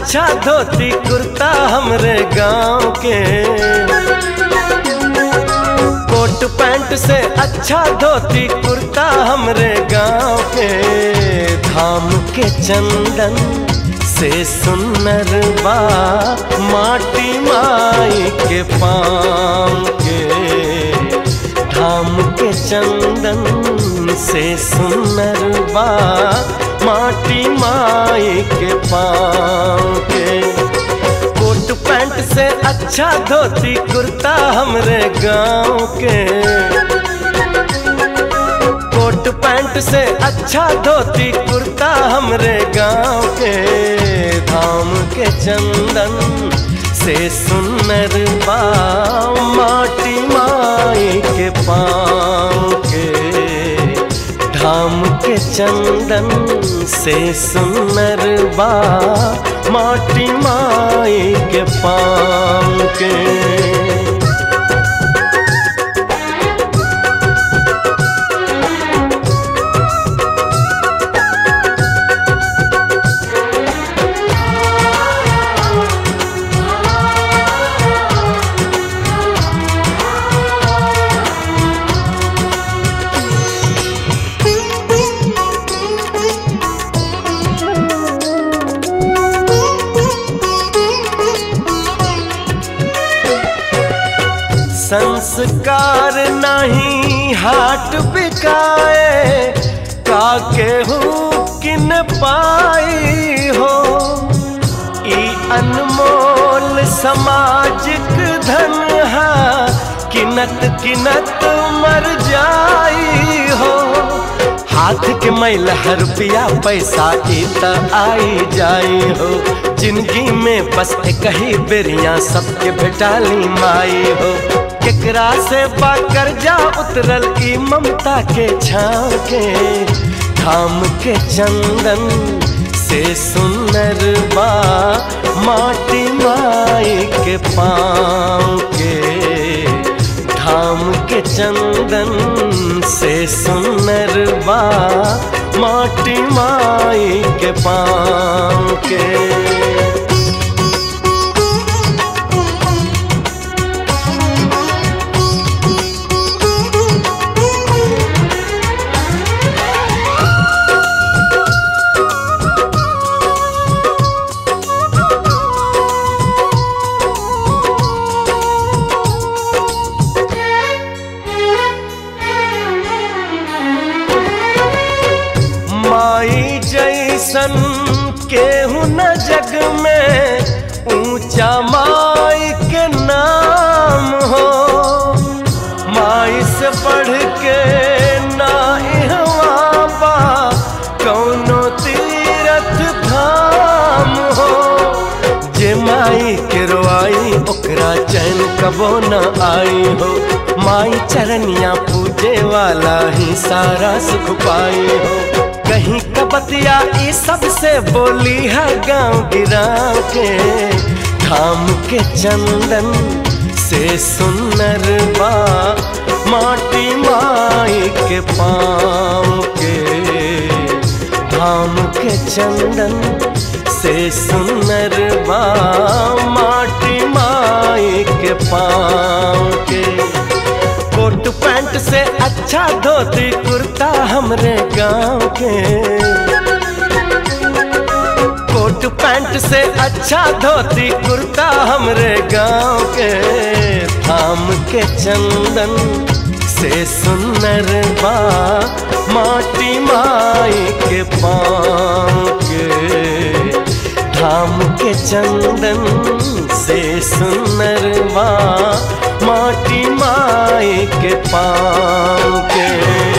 अच्छा धोती कुर्ता हमरे गांव के कोट पैंट से अच्छा धोती कुर्ता हमरे गांव के धाम के चंदन से सुनर बा माटी माई के पाम के धाम के चंदन से सुनर बा माटी माई के पाँव के कोट पैंट से अच्छा धोती कुर्ता हमरे गांव के कोट पैंट से अच्छा धोती कुर्ता हमरे गांव के धाम के चंदन से सुनर बा माटी माई के पाँव के धाम के चंदन से सुनर बा माटी माई के पाँव के संस्कार नहीं हाट बिकाए का केहू किन पाई हो ई अनमोल समाजिक धन हा किनत किनत मर जाई हो हाथ के मैल हर रुपया पैसा ई त आई जाई हो जिंदगी में बस एक ही बेरिया सबके भेटाली माई हो केकरा से बा कर्जा उतरल ई ममता के छाव के धाम के चंदन से सुनर बा माटी माई के पाँव के धाम के चंदन से सुनर बा माटी माई के पाँव के माई जैसन केहू न जग में ऊंचा माई के नाम हो माई से बढ़ के ना इहवा बा कौनो तीरथ धाम हो जे माई के रोआई ओकरा चैन कबो न आई हो माई चरनिया पूजे वाला ही सारा सुख पाई हो कहीं कबतिया ई सबसे बोली है गांव गिराव के धाम के चंदन से सुनर बा माटी माई के पाँव के धाम के चंदन से सुनर बा माटी माई के पाँव के कोट पैंट से अच्छा धोती कुर्ता हमरे गांव के कोट पैंट से अच्छा धोती कुर्ता हमरे गांव के थाम के चंदन से सुनर बा माटी माई के पाँव के धाम के चंदन से सुनर बा माटी माई के पाँव के